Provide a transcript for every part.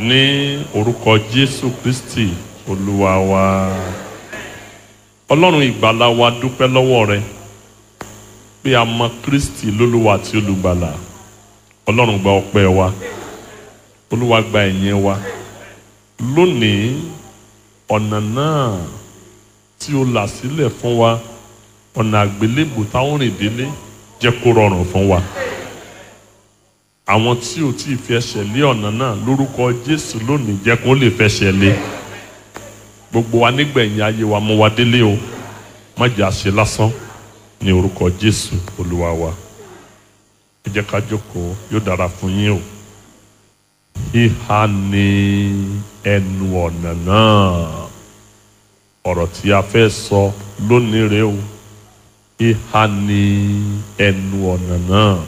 ní orúkọ jésù kristi olúwa wa ọlọ́run ìgbàlà wa dúpẹ́ lọ́wọ́ rẹ pé a mọ kristi lólúwa àti olùgbàlà ọlọ́run gba ọpẹ́ wa olúwa gba ẹ̀yìn wa lónìí ọ̀nà náà tí o là sílẹ̀ fún wa ọ̀nà àgbélébù táwọn rìn délé jẹ́ kó rọrùn fún wa àwọn tí ò tí ì fi ẹsẹ̀ lé ọ̀nà náà lórúkọ jésù lónìí jẹ́ kó lè fẹsẹ̀ lé gbogbo wa nígbẹ̀yìn ayé wa mú wa délé o má jẹ́ àṣẹ lásán ní orúkọ jésù olúwa wa ẹ jẹ́ ká jókòó yóò dára fún yín o ìhà ní ẹnu ọ̀nà náà ọ̀rọ̀ tí a fẹ́ sọ lónìí rèé o ìhà ní ẹnu ọ̀nà náà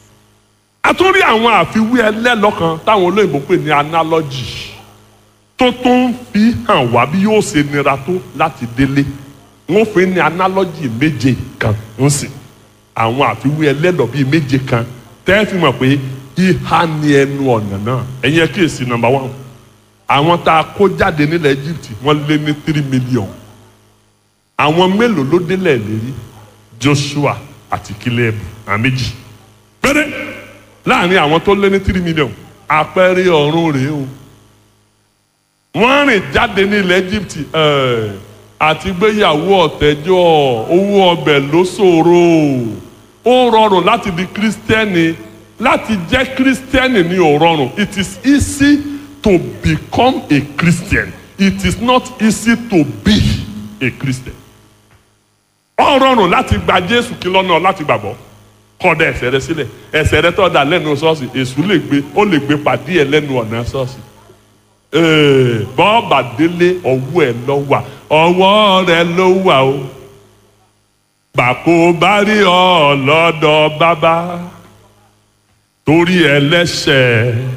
a tún rí àwọn àfiwé ẹlẹ́lọ́kan táwọn olóyìnbó pè ní analogy tó tó ń fi hàn wá bí yóò ṣe nira tó láti délé wọ́n fi ní analogy méje kan ń sìn àwọn àfiwé ẹlẹ́lọ́ bíi méje kan tẹ́ fi mọ̀ pé ìhà ní ẹnu ọ̀nà náà ẹ̀yin ẹ̀ kíyèsí number one àwọn tá a kó jáde nílẹ̀ Egypt wọ́n lé ní three million àwọn mélòó ló délẹ̀ lérí Joshua àti Caleb àwọn méjì péré láàrin àwọn tó lé ní three million àpẹẹrẹ ọ̀run rèé o wọ́n rìn jáde ní ilẹ̀ Egypt àti gbéyàwó ọ̀tẹ́jọ́ owó ọbẹ̀ ló ṣòro ó rọrùn láti di kírísítẹ́nì láti jẹ́ kírísítẹ́nì ní ò rọrùn it is easy to become a Christian it is not easy to be a Christian ó rọrùn láti gba Jésù kí lọ́nà láti gbàgbọ́ kọ́dà ẹsẹ̀ rẹ sílẹ̀ ẹsẹ̀ rẹ tọ́da lẹ́nu ṣọ́ọ̀ṣì èṣù lè gbé ó lè gbé pàdé ẹ lẹ́nu ọ̀nà ṣọ́ọ̀ṣì. bọ́ọ̀bà délé ọwọ́ ẹ lọ wà ọwọ́ rẹ ló wà o. bàkó bá rí ọ lọ́dọ̀ bàbá torí ẹlẹ́ṣẹ̀